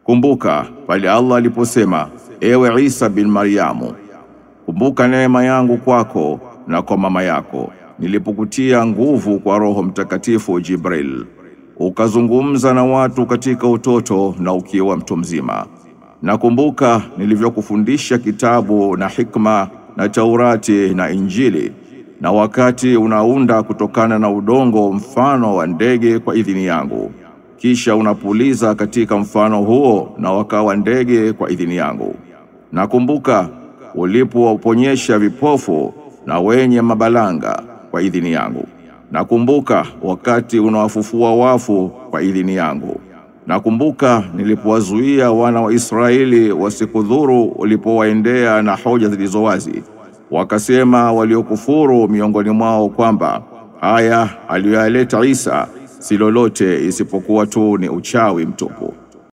Kumbuka pale Allah aliposema, ewe Isa bin Maryamu, kumbuka neema yangu kwako na kwa mama yako nilipokutia nguvu kwa Roho Mtakatifu Jibril, ukazungumza na watu katika utoto na ukiwa mtu mzima. Nakumbuka nilivyokufundisha kitabu na hikma na Taurati na Injili, na wakati unaunda kutokana na udongo mfano wa ndege kwa idhini yangu, kisha unapuliza katika mfano huo na wakawa ndege kwa idhini yangu. Nakumbuka ulipowaponyesha vipofu na wenye mabalanga kwa idhini yangu. Nakumbuka wakati unawafufua wafu kwa idhini yangu. Nakumbuka nilipowazuia wana wa Israeli wasikudhuru ulipowaendea na hoja zilizo wazi. Wakasema waliokufuru miongoni mwao kwamba haya aliyoyaleta Isa si lolote isipokuwa tu ni uchawi mtupu.